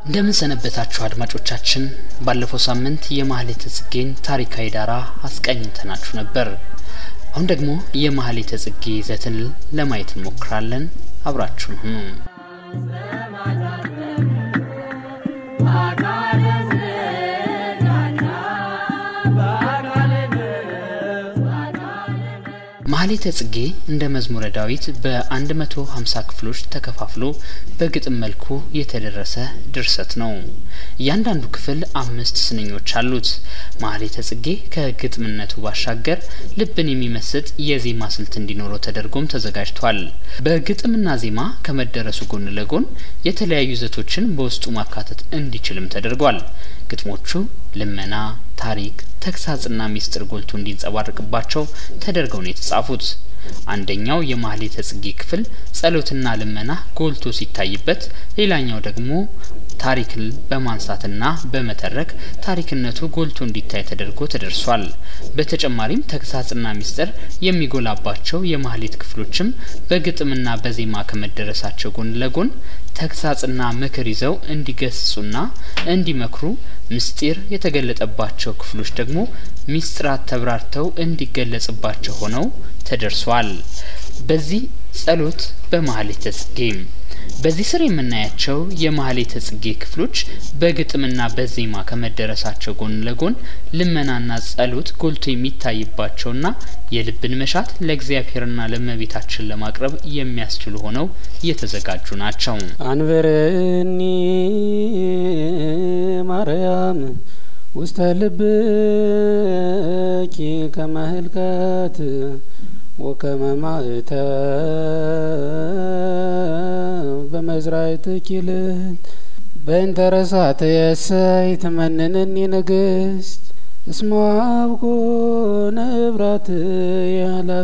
እንደምን ሰነበታችሁ አድማጮቻችን። ባለፈው ሳምንት የማህሌተ ጽጌን ታሪካዊ ዳራ አስቃኝተናችሁ ነበር። አሁን ደግሞ የማህሌተ ጽጌ ይዘትን ለማየት እንሞክራለን። አብራችሁን ሁኑ። ማህሌተ ጽጌ እንደ መዝሙረ ዳዊት በ150 ክፍሎች ተከፋፍሎ በግጥም መልኩ የተደረሰ ድርሰት ነው። እያንዳንዱ ክፍል አምስት ስንኞች አሉት። ማህሌተ ጽጌ ከግጥምነቱ ባሻገር ልብን የሚመስጥ የዜማ ስልት እንዲኖረው ተደርጎም ተዘጋጅቷል። በግጥምና ዜማ ከመደረሱ ጎን ለጎን የተለያዩ ይዘቶችን በውስጡ ማካተት እንዲችልም ተደርጓል። ግጥሞቹ ልመና፣ ታሪክ፣ ተግሳጽና ሚስጥር ጎልቶ እንዲንጸባረቅባቸው ተደርገው ነው የተጻፉት። አንደኛው የማህሌተ ጽጌ ክፍል ጸሎትና ልመና ጎልቶ ሲታይበት፣ ሌላኛው ደግሞ ታሪክን በማንሳትና በመተረክ ታሪክነቱ ጎልቶ እንዲታይ ተደርጎ ተደርሷል። በተጨማሪም ተግሳጽና ሚስጥር የሚጎላባቸው የማህሌት ክፍሎችም በግጥምና በዜማ ከመደረሳቸው ጎን ለጎን ተግሳጽና ምክር ይዘው እንዲገስጹና እንዲመክሩ ምስጢር የተገለጠባቸው ክፍሎች ደግሞ ሚስጥራት ተብራርተው እንዲገለጽባቸው ሆነው ተደርሷል። በዚህ ጸሎት በማህሌተ ጽጌ በዚህ ስር የምናያቸው የማህሌተ ጽጌ ክፍሎች በግጥምና በዜማ ከመደረሳቸው ጎን ለጎን ልመናና ጸሎት ጎልቶ የሚታይባቸውና የልብን መሻት ለእግዚአብሔርና ለእመቤታችን ለማቅረብ የሚያስችሉ ሆነው የተዘጋጁ ናቸው። አንብርኒ ማርያም ውስተ ልብኪ ከመህልከት ወከመ ማእተብ በመዝራዕትኪ ልዕልት በእንተ ረሳትየሰይ ትመንነኒ ንግሥት እስመ አብኩ ንብረትየ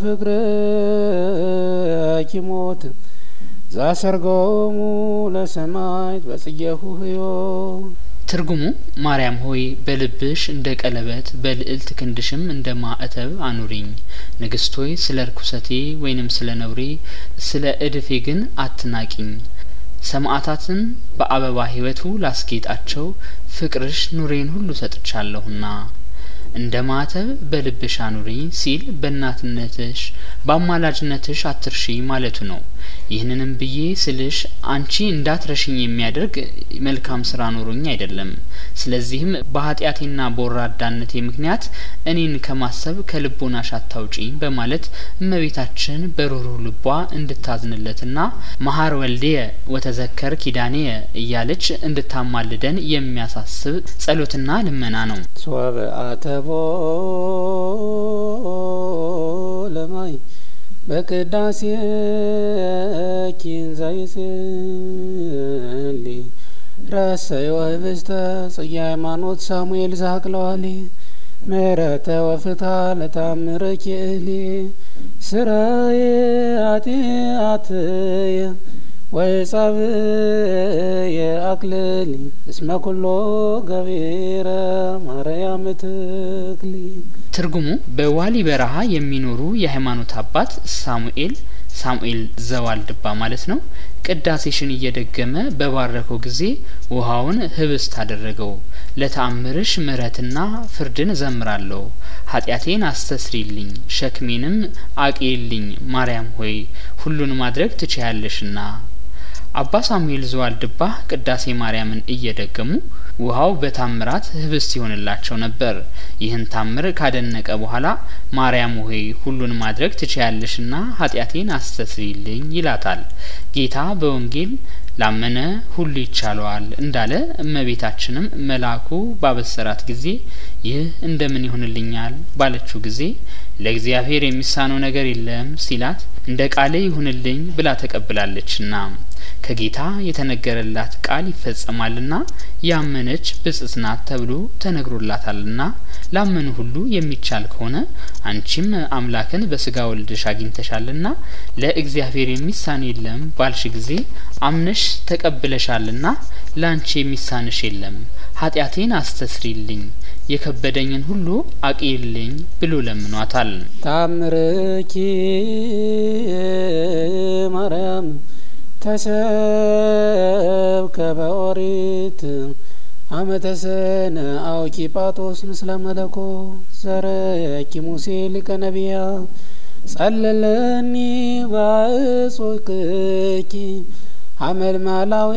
ለፍቅርኪ ሞት ዛሰርገሙ ለሰማዕት በጽጌሁ ሕዮ ትርጉሙ ማርያም ሆይ በልብሽ እንደ ቀለበት በልዕልት ክንድሽም እንደ ማዕተብ አኑሪኝ። ንግስት ሆይ ስለ ርኩሰቴ ወይንም ስለ ነውሬ ስለ እድፌ ግን አትናቂኝ። ሰማዕታትን በአበባ ሕይወቱ ላስጌጣቸው ፍቅርሽ ኑሬን ሁሉ ሰጥቻለሁና እንደ ማዕተብ በልብሽ አኑሪኝ ሲል በእናትነትሽ በአማላጅነትሽ አትርሺ ማለቱ ነው። ይህንንም ብዬ ስልሽ አንቺ እንዳትረሽኝ የሚያደርግ መልካም ስራ ኖሮኝ አይደለም። ስለዚህም በኃጢአቴና በወራዳነቴ ምክንያት እኔን ከማሰብ ከልቦናሽ አታውጪኝ በማለት እመቤታችን በሩህሩህ ልቧ እንድታዝንለትና መሀር ወልዴየ ወተዘከር ኪዳኔየ እያለች እንድታማልደን የሚያሳስብ ጸሎትና ልመና ነው። ሶበ አተቦ ለማይ በቅዳሴ ኪን ዘይጽሊ ረሰዮ ህብስተ ጽጌ ሃይማኖት ሳሙኤል ዛቅለዋሊ ምህረተ ወፍትሐ ለታምርኪ እሊ ስራዬ ኃጢአትየ ወይጸብየ አክልሊ እስመ ኩሎ ገቢረ ማርያም ትክሊ ትርጉሙ በዋሊ በረሃ የሚኖሩ የሃይማኖት አባት ሳሙኤል ሳሙኤል ዘዋልድባ ማለት ነው። ቅዳሴሽን እየደገመ በባረከው ጊዜ ውሃውን ህብስት አደረገው። ለተአምርሽ ምሕረትና ፍርድን እዘምራለሁ። ኃጢአቴን አስተስሪልኝ፣ ሸክሜንም አቅልልኝ። ማርያም ሆይ ሁሉን ማድረግ ትችያለሽና። አባ ሳሙኤል ዘዋልድባ ቅዳሴ ማርያምን እየደገሙ ውሃው በታምራት ህብስት ይሆንላቸው ነበር። ይህን ታምር ካደነቀ በኋላ ማርያም ሆይ ሁሉን ማድረግ ትችያለሽና ኃጢአቴን አስተስሪልኝ ይላታል። ጌታ በወንጌል ላመነ ሁሉ ይቻለዋል እንዳለ እመቤታችንም መልአኩ ባበሰራት ጊዜ ይህ እንደምን ይሆንልኛል ባለችው ጊዜ ለእግዚአብሔር የሚሳነው ነገር የለም ሲላት እንደ ቃሌ ይሁንልኝ ብላ ተቀብላለችና ከጌታ የተነገረላት ቃል ይፈጸማልና ያመነች ብጽዕት ናት ተብሎ ተነግሮላታልና ላመኑ ሁሉ የሚቻል ከሆነ አንቺም አምላክን በስጋ ወልደሽ አግኝተሻልና ለእግዚአብሔር የሚሳን የለም ባልሽ ጊዜ አምነሽ ተቀብለሻልና ላንቺ የሚሳንሽ የለም። ኃጢአቴን አስተስሪልኝ የከበደኝን ሁሉ አቅልልኝ ብሎ ለምኗታል። ታምርኪ ማርያም ተሰብከ ተረከበ ኦሪት አመተሰነ አውኪ ጳጦስ ምስለ መለኮ ዘረኪ ሙሴ ሊቀ ነቢያ ጸለለኒ ባእጾክኪ ሀመልማላዊ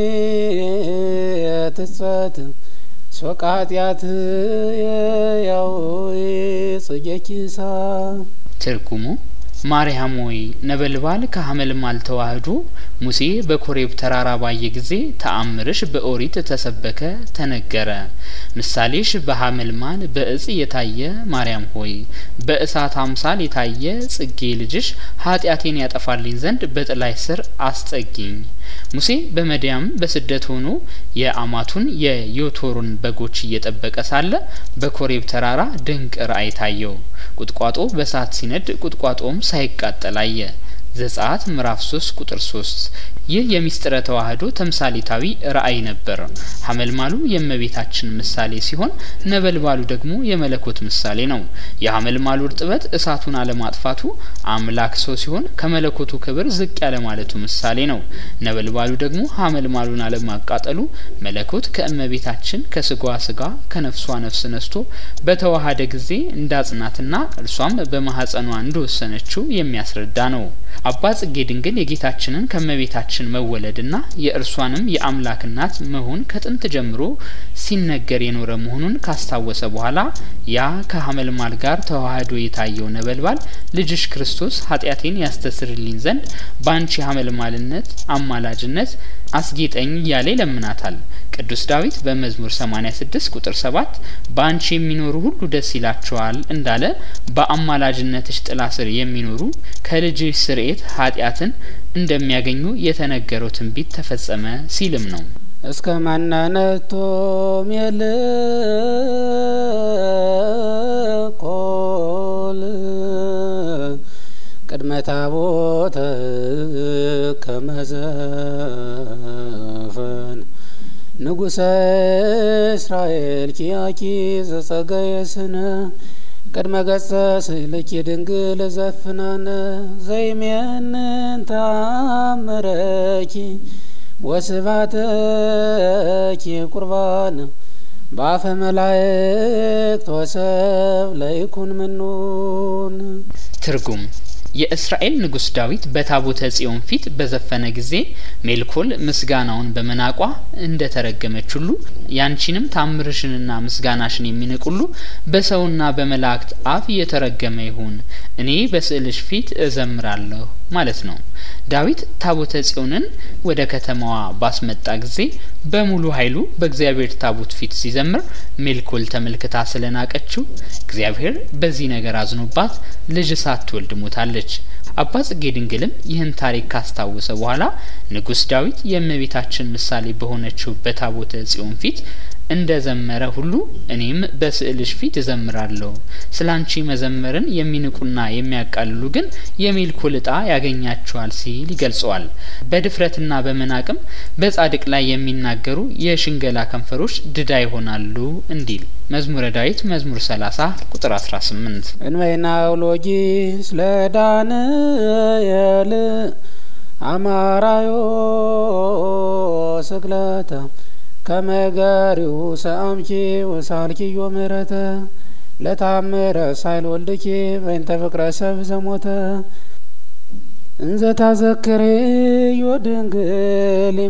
ትጸት ሶቃ ኃጢአት ያው ጽጌኪሳ ትርጉሙ ማርያም ሆይ ነበልባል ከሀመልማል ተዋህዶ ሙሴ በኮሬብ ተራራ ባየ ጊዜ ተአምርሽ በኦሪት ተሰበከ ተነገረ። ምሳሌሽ በሀመልማል በእጽ የታየ ማርያም ሆይ በእሳት አምሳል የታየ ጽጌ ልጅሽ ኃጢአቴን ያጠፋልኝ ዘንድ በጥላይ ስር አስጠጊኝ። ሙሴ በመዲያም በስደት ሆኖ የአማቱን የዮቶሩን በጎች እየጠበቀ ሳለ በኮሬብ ተራራ ድንቅ ራእይ ታየው። ቁጥቋጦ በእሳት ሲነድ ቁጥቋጦም ሳይቃጠል አየ። ዘጸአት ምዕራፍ 3 ቁጥር 3 ይህ የሚስጥረ ተዋህዶ ተምሳሌታዊ ራእይ ነበር። ሀመልማሉ የእመቤታችን ምሳሌ ሲሆን ነበልባሉ ደግሞ የመለኮት ምሳሌ ነው። የሀመልማሉ እርጥበት እሳቱን አለማጥፋቱ አምላክ ሰው ሲሆን ከመለኮቱ ክብር ዝቅ ያለ ማለቱ ምሳሌ ነው። ነበልባሉ ደግሞ ሀመልማሉን አለማቃጠሉ መለኮት ከእመቤታችን ከስጋዋ ስጋ ከነፍሷ ነፍስ ነስቶ በተዋሃደ ጊዜ እንዳጽናትና እርሷም በማህጸኗ እንደወሰነችው የሚያስረዳ ነው። አባ ጽጌ ድንግል የጌታችንን ከእመቤታችን መወለድና የእርሷንም የአምላክ እናት መሆን ከጥንት ጀምሮ ሲነገር የኖረ መሆኑን ካስታወሰ በኋላ ያ ከሀመልማል ጋር ተዋህዶ የታየው ነበልባል ልጅሽ ክርስቶስ ኃጢአቴን ያስተስርልኝ ዘንድ በአንቺ ሀመልማልነት አማላጅነት አስጌጠኝ እያለ ይለምናታል። ቅዱስ ዳዊት በመዝሙር 86 ቁጥር 7 በአንቺ የሚኖሩ ሁሉ ደስ ይላቸዋል እንዳለ በአማላጅነትሽ ጥላ ስር የሚኖሩ ከልጅሽ ስርኤት ኃጢአትን እንደሚያገኙ የተነገረው ትንቢት ተፈጸመ ሲልም ነው። እስከ ማናነቶ ሜልኮል ቅድመ ታቦተ ከመዘፈን ንጉሰ እስራኤል ኪያኪ ዘጸገየ ስነ ቅድመ ገጸ ስእልኪ ድንግል ዘፍናነ ዘይሜንን ታምረኪ ወስባተኪ ቁርባን በአፈ መላእክት ወሰብ ለይኩን ምኑን ትርጉም የእስራኤል ንጉስ ዳዊት በታቦተ ጽዮን ፊት በዘፈነ ጊዜ ሜልኮል ምስጋናውን በመናቋ እንደ ተረገመች ሁሉ ያንቺንም ታምርሽንና ምስጋናሽን የሚንቅ ሁሉ በሰውና በመላእክት አፍ የተረገመ ይሁን፣ እኔ በስዕልሽ ፊት እዘምራለሁ ማለት ነው። ዳዊት ታቦተ ጽዮንን ወደ ከተማዋ ባስመጣ ጊዜ በሙሉ ኃይሉ በእግዚአብሔር ታቦት ፊት ሲዘምር ሜልኮል ተመልክታ ስለናቀችው እግዚአብሔር በዚህ ነገር አዝኖባት ልጅ ሳትወልድ ሞታለች። አባ ጽጌ ድንግልም ይህን ታሪክ ካስታወሰ በኋላ ንጉስ ዳዊት የእመቤታችን ምሳሌ በሆነችው በታቦተ ጽዮን ፊት እንደ ዘመረ ሁሉ እኔም በስዕልሽ ፊት እዘምራለሁ። ስለ አንቺ መዘመርን የሚንቁና የሚያቃልሉ ግን የሜልኮል ዕጣ ያገኛቸዋል ሲል ይገልጸዋል። በድፍረትና በመናቅም በጻድቅ ላይ የሚናገሩ የሽንገላ ከንፈሮች ድዳ ይሆናሉ እንዲል መዝሙረ ዳዊት መዝሙር 30 ቁጥር 18 እንበይና ውሎጊ ስለ ዳንኤል አማራዮ ስቅለተ ከመገሪው ሰአምኪ ወሳልኪዮ ምህረተ ለታምረ ሳይል ወልድኪ በእንተ ፍቅረ ሰብ ዘሞተ እንዘ ታዘክሬ ዮድንግል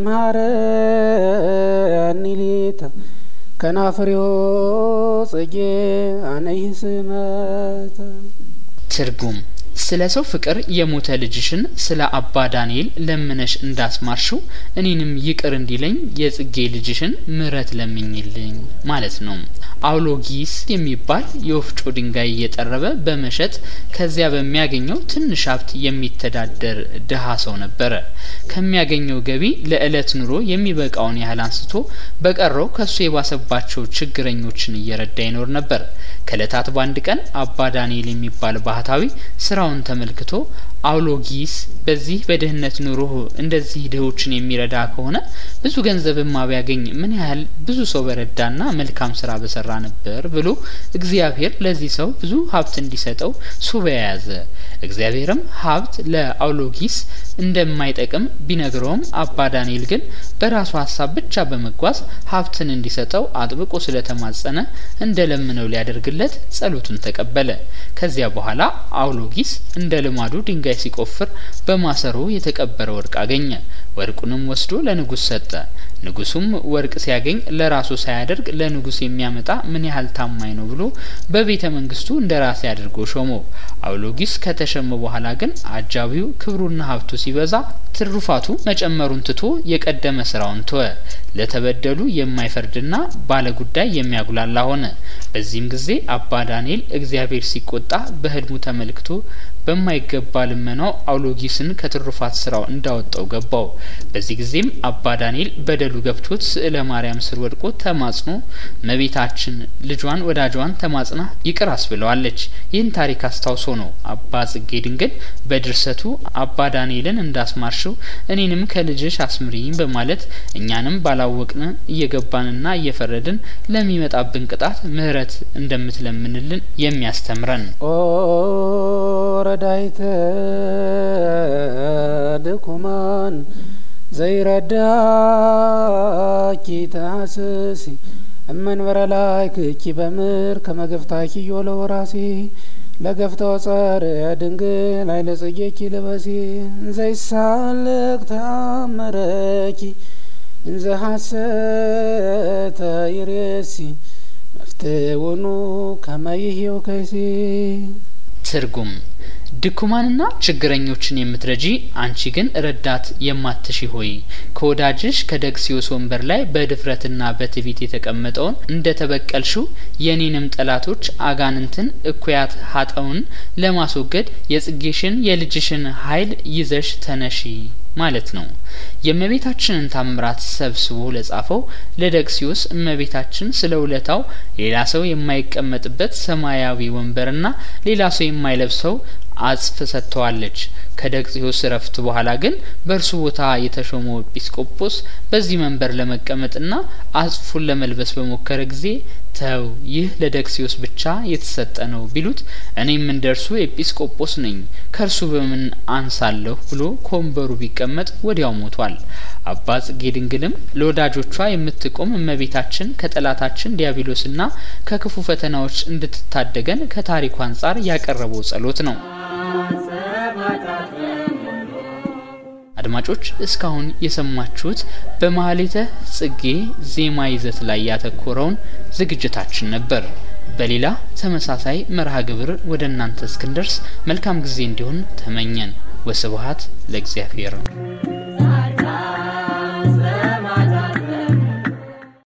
ይምሃረኒ ሊተ ከናፍሬዮ ጽጌ አነይ ስመተ ትርጉም ስለ ሰው ፍቅር የሞተ ልጅሽን ስለ አባ ዳንኤል ለምነሽ እንዳስማርሽው እኔንም ይቅር እንዲለኝ የጽጌ ልጅሽን ምሕረት ለምኝልኝ ማለት ነው። አውሎጊስ የሚባል የወፍጮ ድንጋይ እየጠረበ በመሸጥ ከዚያ በሚያገኘው ትንሽ ሀብት የሚተዳደር ድሀ ሰው ነበረ። ከሚያገኘው ገቢ ለዕለት ኑሮ የሚበቃውን ያህል አንስቶ በቀረው ከሱ የባሰባቸው ችግረኞችን እየረዳ ይኖር ነበር። ከእለታት በአንድ ቀን አባ ዳንኤል የሚባል ባህታዊ ስራውን ተመልክቶ አውሎጊስ በዚህ በድህነት ኑሮ እንደዚህ ድሆችን የሚረዳ ከሆነ ብዙ ገንዘብማ ቢያገኝ ምን ያህል ብዙ ሰው በረዳና መልካም ስራ በሰራ ነበር ብሎ እግዚአብሔር ለዚህ ሰው ብዙ ሀብት እንዲሰጠው ሱባኤ ያዘ። እግዚአብሔርም ሀብት ለአውሎጊስ እንደማይጠቅም ቢነግረውም አባ ዳንኤል ግን በራሱ ሀሳብ ብቻ በመጓዝ ሀብትን እንዲሰጠው አጥብቆ ስለተማጸነ እንደ ለምነው ሊያደርግለት ጸሎቱን ተቀበለ። ከዚያ በኋላ አውሎጊስ እንደ ልማዱ ድንጋይ ሲቆፍር በማሰሮ የተቀበረ ወርቅ አገኘ። ወርቁንም ወስዶ ለንጉስ ሰጠ። ንጉሱም ወርቅ ሲያገኝ ለራሱ ሳያደርግ ለንጉስ የሚያመጣ ምን ያህል ታማኝ ነው ብሎ በቤተ መንግስቱ እንደ ራሴ አድርጎ ሾመው። አውሎጊስ ከተሸመ በኋላ ግን አጃቢው ክብሩና ሀብቱ ሲበዛ ትሩፋቱ መጨመሩን ትቶ የቀደመ ስራውን ተወ። ለተበደሉ የማይፈርድና ባለጉዳይ የሚያጉላላ ሆነ። በዚህም ጊዜ አባ ዳንኤል እግዚአብሔር ሲቆጣ በህልሙ ተመልክቶ በማይገባ ልመናው አውሎጊስን ከትሩፋት ስራው እንዳወጣው ገባው። በዚህ ጊዜም አባ ዳንኤል በደሉ ገብቶት ስዕለ ማርያም ስር ወድቆ ተማጽኖ እመቤታችን ልጇን ወዳጇን ተማጽና ይቅር አስብለዋለች። ይህን ታሪክ አስታውሶ ነው አባ ጽጌ ድንግል በድርሰቱ አባ ዳንኤልን እንዳስማርሽው እኔንም ከልጅሽ አስምሪኝ በማለት እኛንም ባላወቅን እየገባንና እየፈረድን ለሚመጣብን ቅጣት ምሕረት እንደምትለምንልን የሚያስተምረን ኦ ረዳይተ ድኩማን ዘይረዳኪ ተሐስሲ እመንበረ ላይ ክኪ በምር ከመገፍታኪ ዮለ ወራሲ ለገፍተው ጸር ድንግል አይለ ጽጌኪ ልበሲ እንዘይሳልቅ ተአመረኪ እንዘ ሐሰተ ይሬሲ መፍትውኑ ከመይህው ከይሲ ትርጉም ድኩማንና ችግረኞችን የምትረጂ አንቺ ግን ረዳት የማትሺ ሆይ ከወዳጅሽ ከደቅሲዮስ ወንበር ላይ በድፍረትና በትዕቢት የተቀመጠውን እንደ ተበቀልሽው የኔንም ጠላቶች አጋንንትን እኩያት ሀጠውን ለማስወገድ የጽጌሽን የልጅሽን ኃይል ይዘሽ ተነሺ ማለት ነው። የእመቤታችንን ታምራት ሰብስቦ ለጻፈው ለደቅሲዮስ እመቤታችን ስለ ውለታው ሌላ ሰው የማይቀመጥበት ሰማያዊ ወንበርና ሌላ ሰው የማይለብሰው አጽፍ ሰጥተዋለች። ከደቅሲዮስ እረፍት በኋላ ግን በእርሱ ቦታ የተሾመው ኤጲስቆጶስ በዚህ መንበር ለመቀመጥና አጽፉን ለመልበስ በሞከረ ጊዜ ተው ይህ ለደቅሲዮስ ብቻ የተሰጠ ነው ቢሉት እኔም እንደ እርሱ ኤጲስቆጶስ ነኝ ከእርሱ በምን አንሳለሁ ብሎ ከወንበሩ ቢቀመጥ ወዲያው ሞቷል። አባ ጽጌ ድንግልም ለወዳጆቿ የምትቆም እመቤታችን ከጠላታችን ዲያብሎስና ከክፉ ፈተናዎች እንድትታደገን ከታሪኩ አንጻር ያቀረበው ጸሎት ነው። አድማጮች እስካሁን የሰማችሁት በማህሌተ ጽጌ ዜማ ይዘት ላይ ያተኮረውን ዝግጅታችን ነበር። በሌላ ተመሳሳይ መርሃ ግብር ወደ እናንተ እስክንደርስ መልካም ጊዜ እንዲሆን ተመኘን። ወስብሀት ለእግዚአብሔር።